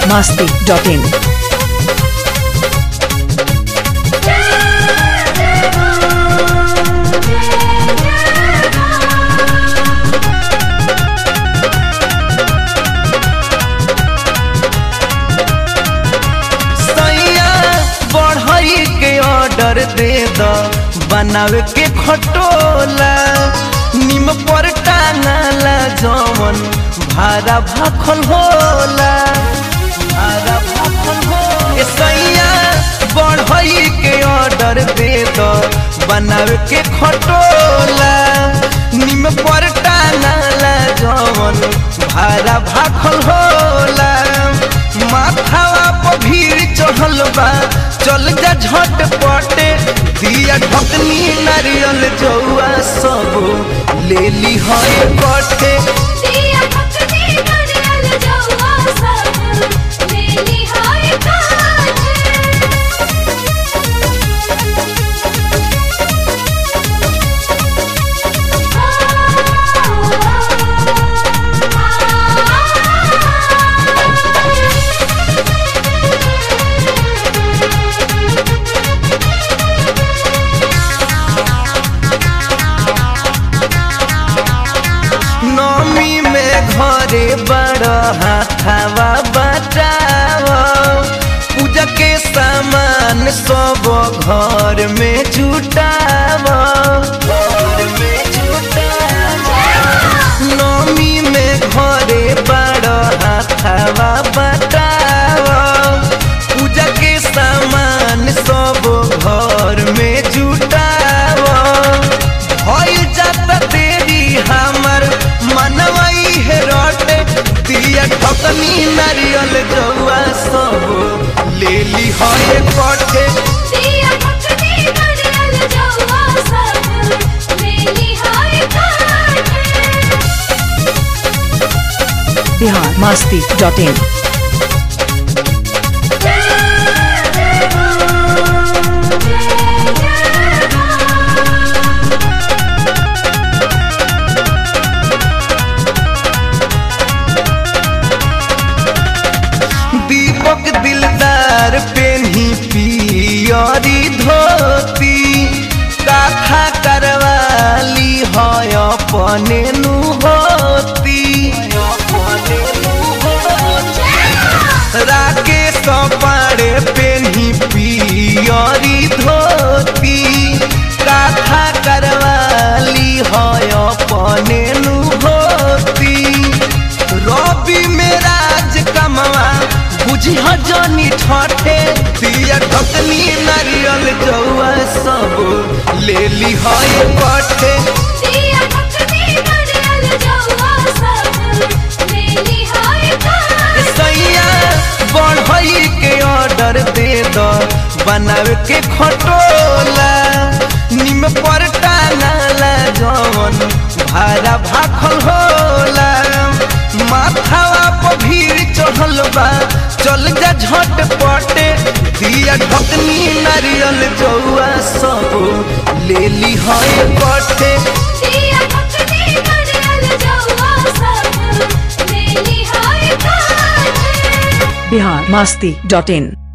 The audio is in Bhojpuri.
masti.in. सैया बढ़ई के ऑर्डर दे द बनावे के खटोला निम पर टांगला जवन भारा भाखल होला भारा भाखल होला ए सैया बढ़ई के ऑर्डर दे द बनावे के खटोला निम पर टांगला जवन भारा भाखल होला माथावा पर भीड़ चढ़ल बा चल जा झटपटे दिया ढकनी नारियल जौआ सब ले ली है कटे दिया पकड़ी नारियल जौआ सब लेली हाय काटे नमी में घरे बड़ हाथावा बटाव पूजा के सामान सब घर में जुटाव घर में जुटाव नमी में घरे बड़ हाथावा बटाव पूजा के सामान सब घर में जुटाव भइल जाता देरी हमर मनवई है रोटे दिया ठकनी नारियल जौआ सब ले ली है कटे दिया पकड़ी नारियल जौआ सब लेली हाय काटे Bihar masti.in. दीपक दिलदार पेन्ही पियरी धोती काथा करवाली है अपने नु होती राकेश पाड़े पेन्ही पियरी धोती काथा करवाली है अपने नु होती रवि में राज कमवा बुझी जनी ठठे दिया ढकनी नारियल जौआ सब ले ली है कठे दिया पकड़ी नारियल जौआ सब लेली हाय काटे सैया बढ़ई के ऑर्डर दे द बनावे के खटोला निम पर टांगला जवन भारा भाखल होला माथावा पर भीड़ चढ़ल बा चल जा झटपटे दिया ढकनी नारियल जौआ सब ले ली है कटे दिया पकड़ी नारियल जौआ सब लेली हाय काटे Bihar masti.in.